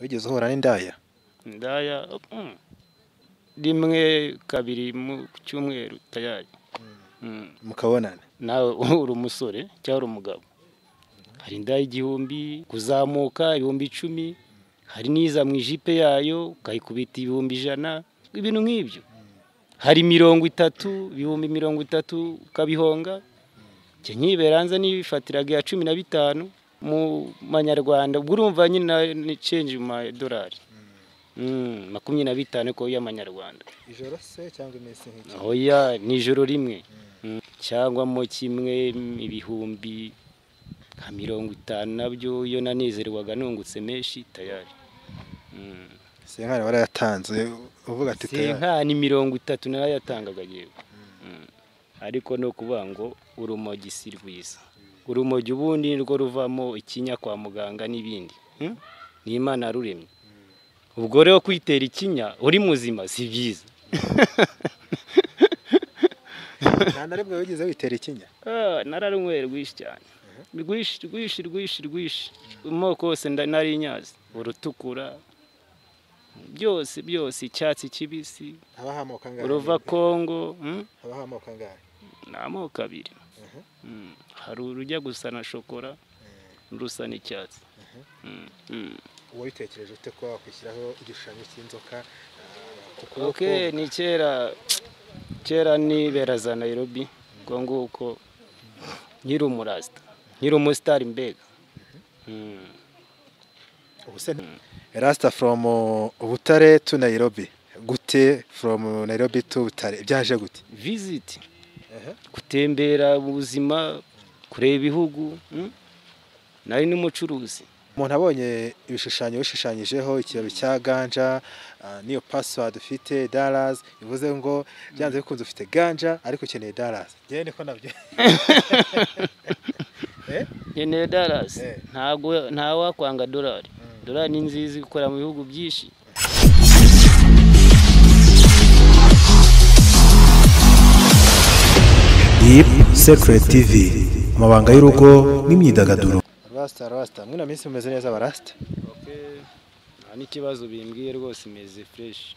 wigeze uhura n'indaya indaya mm, rimwe kabiri mu cyumweru tayari Mm, mukabonana nawe uri umusore cyangwa uri umugabo hari indaya igihumbi kuzamuka ibihumbi icumi hari n'iza mu ijipe yayo ukayikubita ibihumbi ijana ibintu nk'ibyo hari mirongo itatu ibihumbi mirongo itatu ukabihonga njye nkibera hanze nifatiraga iya cumi na bitanu mu manyarwanda ubwo urumva nyine ni change mu madolari Mm, makumyabiri na bitanu ko y'amanyarwanda ijoro se cyangwa iminsi nk'iki oya ni ijoro rimwe Mm. cyangwa mo kimwe mm, ibihumbi nka mirongo itanu nabyo iyo nanezerwaga nungutse menshi tayari Mm. senkari warayatanze uvuga ati "Tayari." senkani mirongo itatu narayatangaga yewe Mm. ariko no kuvuga ngo urumogi si rwiza urumogi ubundi nirwo ruvamo ikinya kwa muganga n'ibindi Mm? ni imana yaruremye ubwo rero kwitera ikinya uri muzima si byiza nta na rimwe wigeze witera ikinya Ah, nararunyweye rwinshi cyane rwinshi rwinshi rwinshi rwinshi amoko yose nda- nari nyazi urutukura byose byose icyatsi kibisi habaho amoko angahe uruva kongo mm? habaho amoko angahe ni amoko abiri Mm. hari urujya gusa na shokora n'urusa n'icyatsi Mm, mm. wabitekereje ute ko wakwishyiraho igishushanyo cy'inzoka ah, ku kuboko ok ni kera kera nibera za nayirobi ubwo nguko nkiri umurasita nkiri umusitari mbega Mm. ubu se rasita foromu butare tu nayirobi gute foromu nayirobi tu butare byaje gute visiti gutembera mu buzima kureba ibihugu mm? nari n'umucuruzi umuntu abonye ibishushanyo bishushanyijeho ikibabi cya ganja ah, n'iyo pasiwadi ufite darazi bivuze ngo byanze bikunze ufite ganja ariko ukeneye darazi njyewe niko nabyo Eh? nkeneye darasi Eh. ntago ntawakwanga dorari dorari ni nziza ikorera mu bihugu byinshi Deep Secret TV amabanga y'urugo n'imyidagaduro rasita rasita mwe na minsi mumeze neza barasita nta n'ikibazo bimbwiye rwose imeze fureshi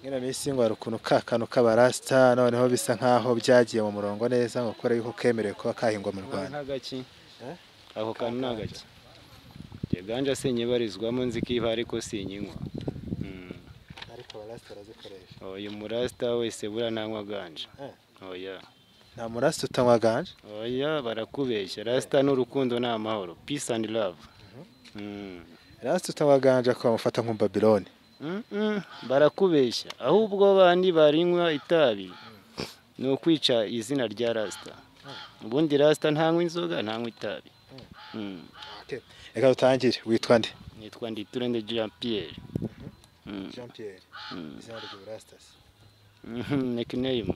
mwe na minsi ngo hari ukuntu ka kantu k'abarasita noneho bisa nk'aho byagiye mu murongo neza ngo kore yuko kemerewe kuba kahingwa mu rwanda ntagaki Eh? ako kantu ni agaki ganje senyebarizwamo nzi ko iba ariko sinyinywa Mm. ariko abarasita barazikoresha oya umurasita wese buriya nanywa ganje Eh. oya nta murasita utanywa ganje oya barakubeshya rasita ni urukundo ni amahoro peace and love Mm. rasita utanywa ganje akaba amufata nk'umbabiloni Mm, mm, barakubeshya ahubwo bandi barinywa itabi ni ukwica izina rya rasita ubundi rasita ntanywa inzoga ntanywa itabi Mm. reka dutangire witwa nde nitwa nditurende jean pierre Mm, jean pierre izina ry'uburasita se mhm, nickname nickname.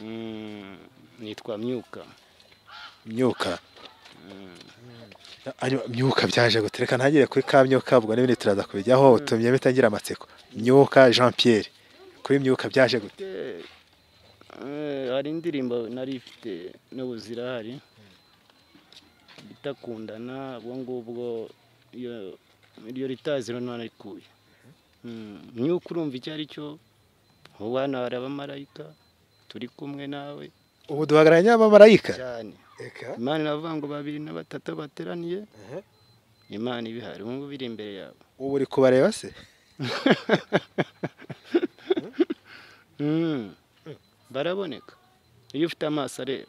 Mm, nitwa myuka myuka Hanyuma myuka byaje gute reka ntangire kuri ka myuka ubwo n'ibindi turaza kubijyaho utumye bitangira amatsiko myuka jean pierre kuri myuka byaje gute Eh, eh, hari indirimbo nari ifite n'ubuzira hari bita kundana ubwo ngubwo iyo- iryo ritazi rero narikuye Mm, myuka urumva icyo ari cyo ubu hano hari abamarayika turi kumwe nawe ubu duhagararanye n'abamarayika cyane reka imana iravuga ngo babiri na batatu bateraniye Mhm. imana ibihari ubu ngubu iri imbere yabo ubu uri kubareba se Mm, baraboneka iyo ufite amaso areba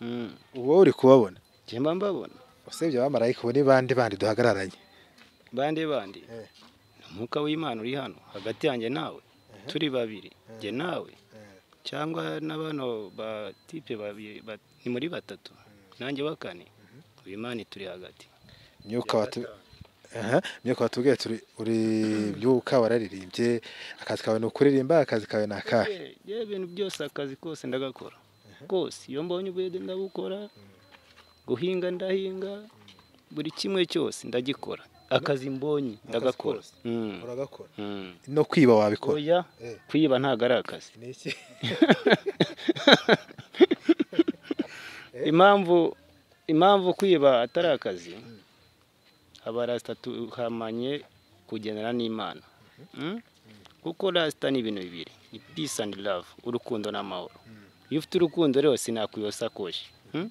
Mm, ubu wowe uri kubabona njye mba mbabona usibye abamarayika ubu ni bande bandi duhagararanye bande bande Eh. ni umwuka w'imana uri hano hagati yanjye nawe turi babiri njye nawe cyangwa na bano batipe babiri ba- ni muri batatu nanjye wa kane uyu imana ituri hagati myuka watu Aha, myuka watubwiye turi uri byuka wararirimbye akazi kawe ni ukuririmba akazi kawe ni akahe Eh, yewe ibintu byose akazi kose ndagakora kose iyo mbonye ubwede ndabukora guhinga ndahinga buri kimwe cyose ndagikora akazi mbonye ndagakora kose. Mm, uragakora mm. no kwiba wabikora oya Eh. kwiba ntabwo ari akazi ni iki impamvu impamvu kwiba atari akazi aba rasita tuhamanye kugendana n'imana Mm? kuko rasita ni ibintu bibiri ni peace and love urukundo n'amahoro iyo ufite urukundo rero sinakwiba sakoshi Mm?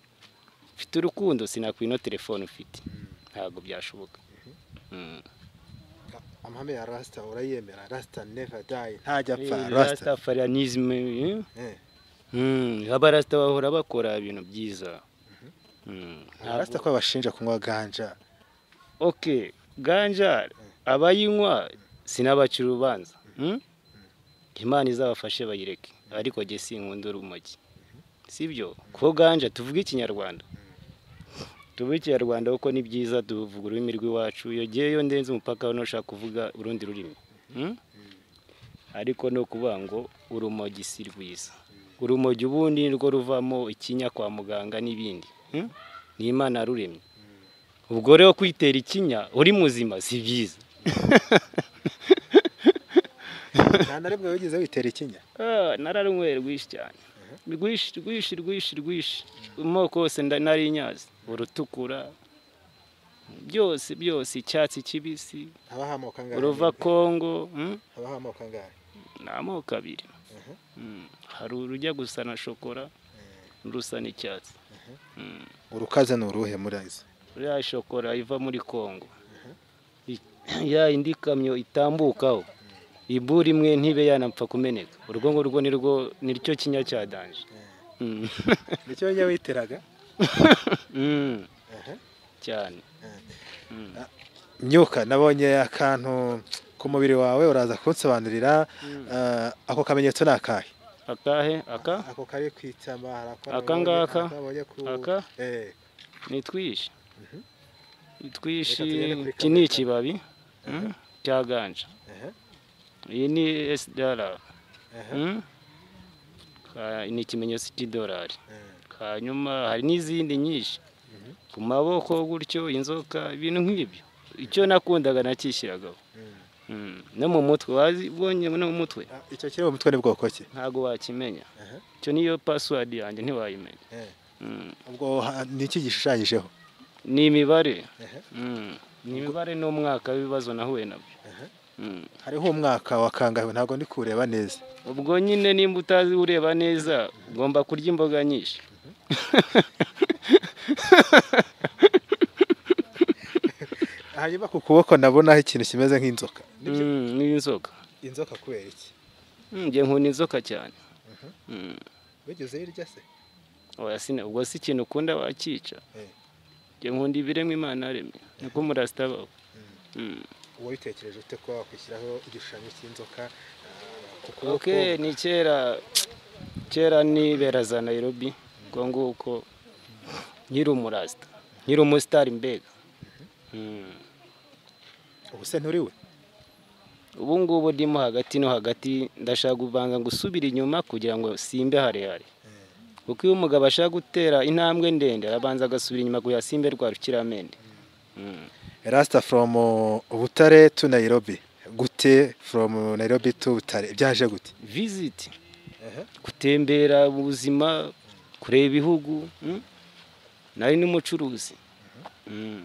ufite urukundo sinakwiba ino telefone ufite ntabwo byashoboka Mm. amahame ya rasita urayemera rasita neva dayi ntajya apfa rasita rastafarianisme eh? Eh, Mm, abarasita bahora bakora ibintu byiza Mm, rasita ko bashinja kunywa ganja ok ganja abayinywa sinabacira urubanza Mm? imana izabafashe bayireke ariko jye sinkunda urumogi sibyo ko ganja tuvuge ikinyarwanda tuvuge ikinyarwanda kuko ni byiza tuvuga ururimi rw'iwacu iyo ngeyo ndenze umupaka ntushaka kuvuga urundi rurimi Mm? ariko ni ukuvuga ngo urumogi si rwiza urumogi ubundi ni rwo ruvamo ikinya kwa muganga n'ibindi Mm? ni imana yaruremye ubwo rero kwitera ikinya uri muzima si byiza nta na rimwe wigeze witera ikinya Ah, nararunyweye rwinshi cyane rwinshi rwinshi rwinshi rwinshi amoko yose nda- nari nyazi urutukura byose byose icyatsi kibisi haba hamoka angahe uruva kongo mm? haba hamoka angahe ni amoko abiri Mm, hari urujya gusa na shokora n'urusa n'icyatsi urukaza ni uruhe muri izo ya shokora iva muri kongo I- ya indi kamyo itambukaho ibura imwe ntibe yanapfa kumeneka urwo ngurwo ni rwo ni ryo kinya cya danje Mm. nicyo njya witeraga Mm, Aha. cyane myuka nabonye akantu ku mubiri wawe uraza kunsobanurira ah, ako kamenyetso ni akahe akahe aka ako kari ku itama hari ako Aka nabonye- ngaka? ako nabonye ku Aka? Eh, ni twishi ni twishi Reka tugende kuri iki ni kamera. ikibabi mm, cya ganja aha, iyi ni esidara aha, ni ikimenyetso cy'idolari eh. hanyuma hari n'izindi nyinshi ku maboko gutyo inzoka ibintu nk'ibyo icyo nakundaga nakishyiragaho Mm. Mm, no mu mutwe wazibonye no mu mutwe Ah, icyo kiri mu mutwe ni bwoko ki ntabwo wakimenya Aha. icyo niyo pasiwadi yanjye ntiwayimenya Eh. Mm. ubwo ha- ni iki gishushanyijeho ni imibare Ehe. Mm. ni imibare n'umwaka w'ibibazo nahuye nabyo Ehe. Mm. hariho umwaka wa kangahe ntabwo ndi kureba neza ubwo nyine nimba utazi ureba neza ugomba kurya imboga nyinshi hanyuma ku kuboko nabonaho ikintu kimeze nk'inzoka Mm, n'inzoka inzoka kubera iki Mm, njye nkunda inzoka cyane Mm. wigeze uyirya se oya sine ubwo si ikintu ukunda wakica Eh. njye nkunda ibiremwa imana yaremye niko murasita abaho Mm. wabitekereje ute ko wakwishyiraho igishushanyo cy'inzoka ah, ku kuboko ok ni kera kera nibera za nayirobi ubwo nguko nkiri umurasita nkiri umusitari mbega Mm. ubu se nturiwe ubu ngubu ndimo hagati no hagati ndashaka kubanza gusubira inyuma kugira ngo simbe harehare kuko iyo umugabo ashaka gutera intambwe ndende arabanza agasubira inyuma kugira ngo simbe rwa rukiramende Mm. rasita foromu butare tu nayirobi gute foromu nayirobi tu butare byaje gute visiti gutembera mu buzima kureba ibihugu mm. nari n'umucuruzi Mm.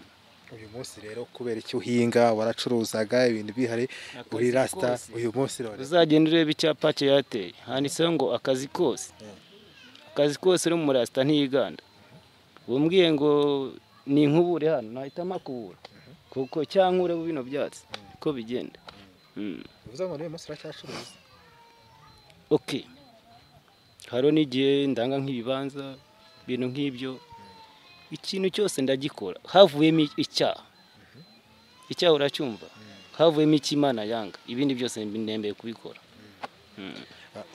uyu munsi rero kubera icyo uhinga waracuruzaga ibintu bihari Akazi uri rasita kose. uyu munsi rero uzagenda ureba icyapa cyayateye handitseho ngo akazi kose akazi kose no mu rasita ntiyiganda umbwiye ngo ni inkubure hano nahitamo kubura kuko cyangwa ureba bino byatsi ko bigenda Mm. bivuze ngo n'uyu munsi uracyacuruza ok hariho n'igihe ndanga nk'ibibanza ibintu nk'ibyo ikintu cyose ndagikora havuyemo icyaha icyaha uracyumva havuyemo icy'imana yanga ibindi byose ndembeye kubikora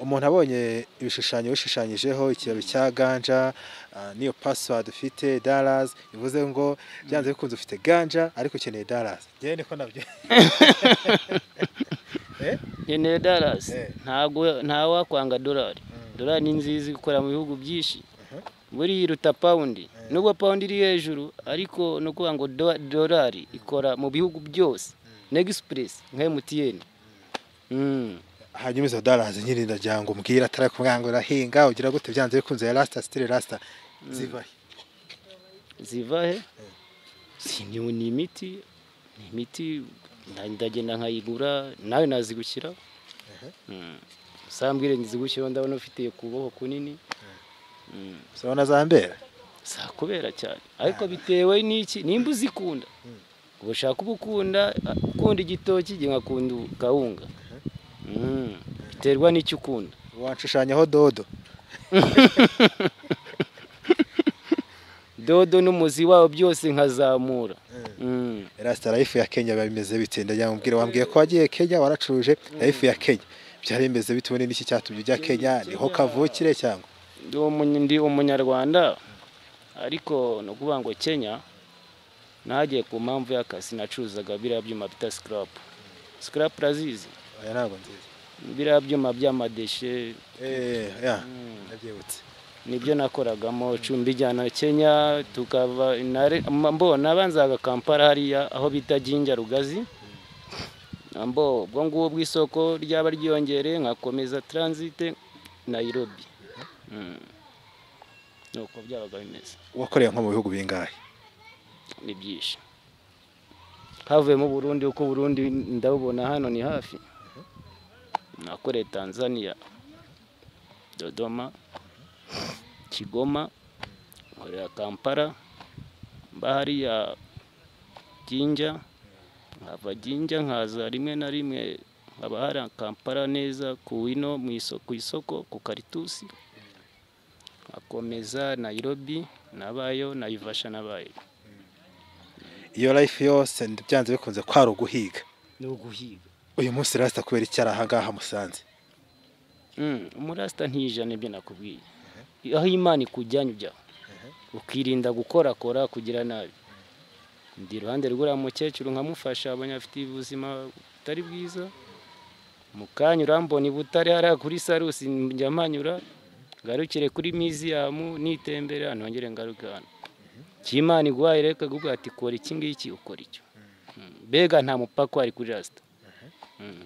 umuntu abonye ibishushanyo bishushanyijeho ikibabi cya ganja ah, n'iyo pasiwadi ufite darazi bivuze ngo byanze bikunze ufite ganja ariko ukeneye darazi njyewe niko nabyo Eh? nkeneye darasi Eh. ntabwo ntawakwanga dorari dorari ni nziza ikora mu bihugu byinshi buriya iruta pawundi nubwo pawundi iri hejuru ariko ni ukuvuga ngo do- dorari ikora mu bihugu byose negisipuresi nka emutiyeni hanyuma izo darazi nyine ndagira ngo umbwire atari kumwanga urahinga ugira gute byanze bikunze rasita sitire rasita zivahe ziva he Si ni ni imiti ni imiti nda- ndagenda nkayigura nawe nazigukira Mm. sambwire nzigukira ndabona ufitiye kuboko kunini Mm. urabona za mbere sakubera cyane ariko bitewe n'iki nimba uzikunda uba ushaka uba ukunda a- ukunda igitoki igihe nkakunda kawunga Mm. biterwa n'icyo ukunda wanshushanyaho dodo dodo n'umuzi wawo byose nkazamura Mm. rasita rayifu ya kenya biba bimeze bite ndajyamubwira wambwiye ko wagiye kenya waracuruje rayifu ya kenya byari bimeze bite ubundi n'iki cyatumye ujya kenya niho kavukire cyangwa ndi umunya- ndi umunyarwanda ariko ni ukuvuga ngo kenya nagiye ku mpamvu y'akazi nacuruzaga biriya byuma bita sikarapu sikarapu urazizi oya ntabwo nziza biriya byuma by'amadeshe Eh, ya ndabyibutse nibyo nakoragamo mbijyana kenya tukava nare- mba- mbona banzaga kampala hariya aho bita ginja rugazi mbo ubwo ngubwo isoko ryaba ryiyongereye nkakomeza taransite nayirobi nuko byabaga bimeze wakoreye nko mu bihugu bingahe ni byinshi havuyemo Burundi uko Burundi ndabubona hano ni hafi nakoreye Tanzania Dodoma Kigoma nkorera Kampala mba hariya Jinja nkava Jinja nkaza rimwe na rimwe haba hari Kampala neza ku ino mu iso- ku isoko ku Karitusi akomeza Nairobi nabayo Naivasha nabayo iyo rayifu yose byanze bikunze kwari uguhiga ni uguhiga uyu munsi rasita kubera icyo ari ahangaha musanze umurasita ntijana ibyo nakubwiye aho imana ikujyanye ujya ukirinda gukorakora kugira nabi ndi iruhande rw'uriya mukecuru nkamufasha abanyafite ubuzima butari bwiza mu kanya urambona i butare hariya kuri sarusi njya mpanyura ngarukire kuri miziyamu nitembera nongere ngaruke hano icyo imana iguhaye reka kuvuga ati kora iki ngiki ukora icyo Mm. mbega nta mupaka wari kuri rasita Mm.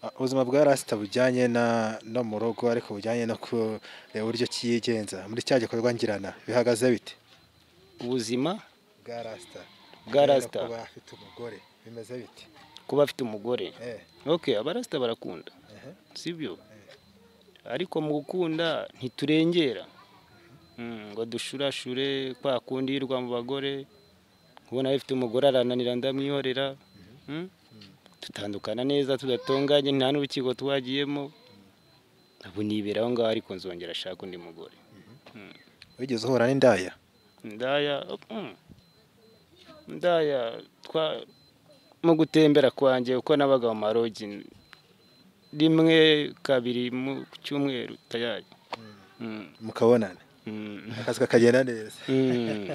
Uh, ubuzima bwa rasita bujyanye na no mu rugo ariko bujyanye no kureba uburyo ki yigenza muri cya gikorwa ngirana bihagaze bite ubuzima bwa rasita Bwa Rasta. kuba afite umugore bimeze bite kuba afite umugore eh ok abarasita barakunda sibyo ariko mu gukunda ntiturengera Mm, ngo dushurashure kwa kundi yirwa mu bagore kubona bifite umugore arananira ndamwihorera Mm? tutandukana neza tudatonganye nta n'urukiko twagiyemo ubu nibera aho ngaho ariko nzongera ashaka undi mugore wigeze uhura n'indaya ndaya mm, ndaya twa mu gutembera kwanjye uko nabaga mu marogi rimwe kabiri mu cyumweru tayari Mm, mukabonana mm, akazi kakagenda neza mm.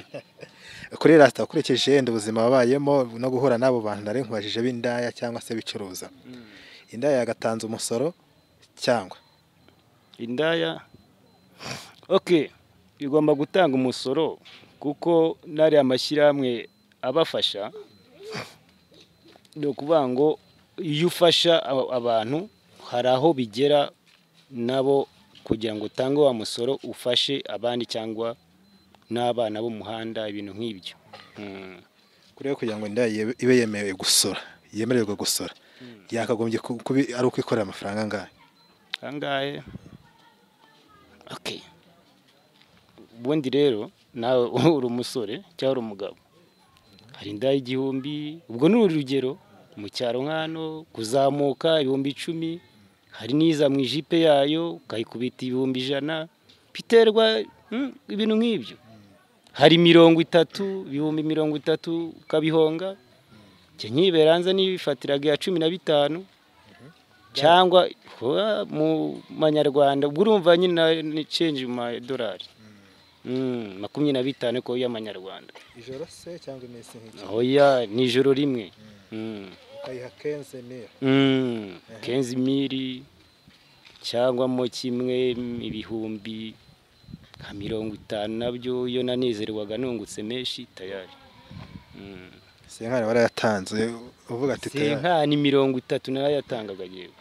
kuri rasita ukurikije yenda ubuzima wabayemo no guhura n'abo bantu nari nkubajije b'indaya cyangwa se bicuruza indaya yagatanze umusoro cyangwa indaya ok igomba gutanga umusoro kuko n'ari amashyirahamwe abafasha ni ukuvuga ngo iyo ufasha aba- abantu hari aho bigera nabo kugira ngo utange wa musoro ufashe abandi cyangwa n'abana b'umuhanda ibintu nk'ibyo Mm. kuriyo kugira ngo indaya ibe- ibe yemewe gusora yemererwe gusora yakagombye ku- kubi ari uko ikorera amafaranga angahe kangahe okay ubundi rero nawe uri umusore cyangwa uri umugabo hari inda y'igihumbi ubwo ni urugero mu cyaro nk'ano kuzamuka ibihumbi icumi hari n'iza mu ijipe yayo ukayikubita ibihumbi ijana biterwa mm, ibintu nk'ibyo hari mirongo itatu ibihumbi mirongo itatu ukabihonga njye nkibera hanze nifatiraga iya cumi na bitanu cyangwa kuba mu manyarwanda ubwo urumva nyine ni change mu madolari Mm, makumyabiri na bitanu ko y'amanyarwanda ijoro se cyangwa iminsi nk'iki oya ni ijoro rimwe Mm. ukayiha kenze mira Mm, kenzi miri cyangwa mo kimwe ibihumbi nka mirongo itanu nabyo iyo nanezerwaga nungutse menshi tayari Mm. senkari warayatanze uvuga ati "Tera." senkani mirongo itatu nayo yatangaga yewe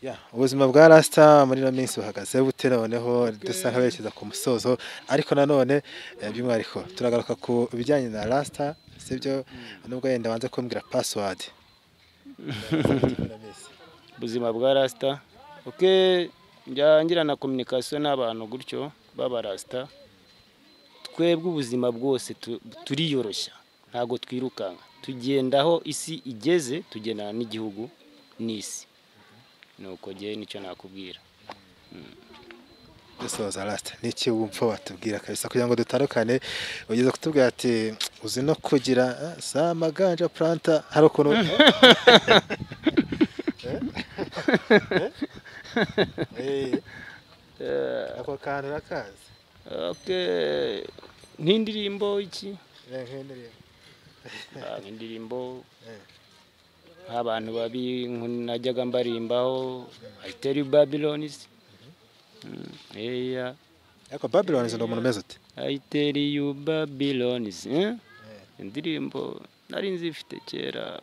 Ya, ubuzima bwa rasita muri ino minsi buhagaze bute noneho dusanga berekeza ku musozo ariko nanone eh, by'umwihariko turagaruka ku bijyanye na rasita sibyo nubwo yenda wanze kumbwira pasiwadi ubuzima bwa rasita oke njya ngirana kominikasiyo n'abantu gutyo baba rasita twebwe ubuzima bwose tu- turiyoroshya ntabwo twirukanka tugenda aho isi igeze tugendana n'igihugu n'isi ni uko ngewe nicyo nakubwira dusoza rasita ni iki wumva watubwira kabisa kugira ngo dutandukane ugeze kutubwira ati uzi no kugira eh, za maganja puranta hari ukuntu Eh? Eh, ako kantu urakazi oke nk'indirimbo iki Eh, nk'indirimbo. Ah, nk'indirimbo Eh. nk'abantu babi nk'u- najyaga mbarimbaho ayiteri babilonizi eya ariko babylon izo ni umuntu umeze ute I tell you Babylonians eh? indirimbo nari nzifite kera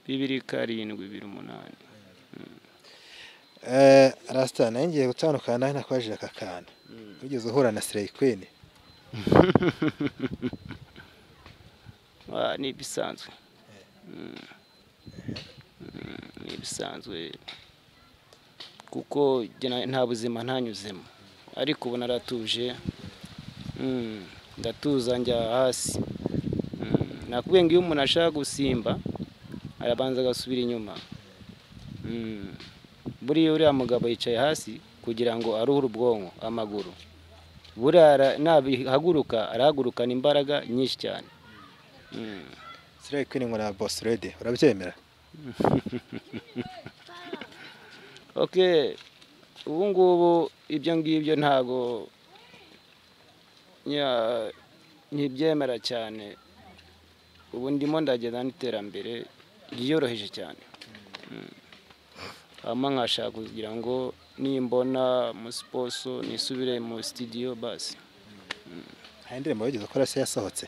bibiri karindwi bibiri umunani Eh, rasita nayo ngiye gutandukana nawe nakwajije aka kantu wigeze uhura na sireyi kwini Ah, ni ibisanzwe Mm. Mm, ni ibisanzwe kuko jye na- nta buzima ntanyuzemo ariko ubu naratuje Mm, ndatuza njya hasi Mm, nakubwiye ngo iyo umuntu ashaka gusimba arabanza agasubira inyuma Mm. buriya uriya mugabo yicaye hasi kugira ngo aruhure ubwonko amaguru buriya ara- nabihaguruka arahagurukana imbaraga nyinshi cyane Mm. sireyi kwini ngo na bosi redi urabyemera ok ubu ngubu ibyo ngibyo ntabwo nya- ntibyemera cyane ubu ndimo ndagenda n'iterambere ryiyoroheje cyane Mm. hama nkashaka kugira ngo nimbona musiposo nisubire mu sitidiyo basi hari indirimbo wigeze ukora se yasohotse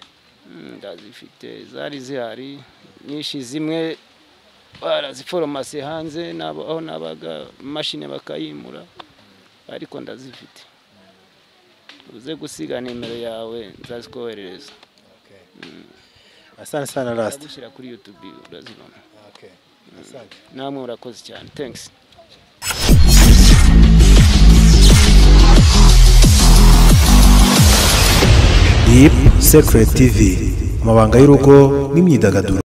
Mm, ndazifite zari zihari nyinshi zimwe baraziforomasi hanze n'abo- aho nabaga imashini bakayimura ariko ndazifite uze gusiga nimero yawe nzazikoherereza asante sana rasita ndagushyira kuri yutubi urazibona asante namwe murakoze cyane thanks Deep Secret TV, amabanga y'urugo n'imyidagaduro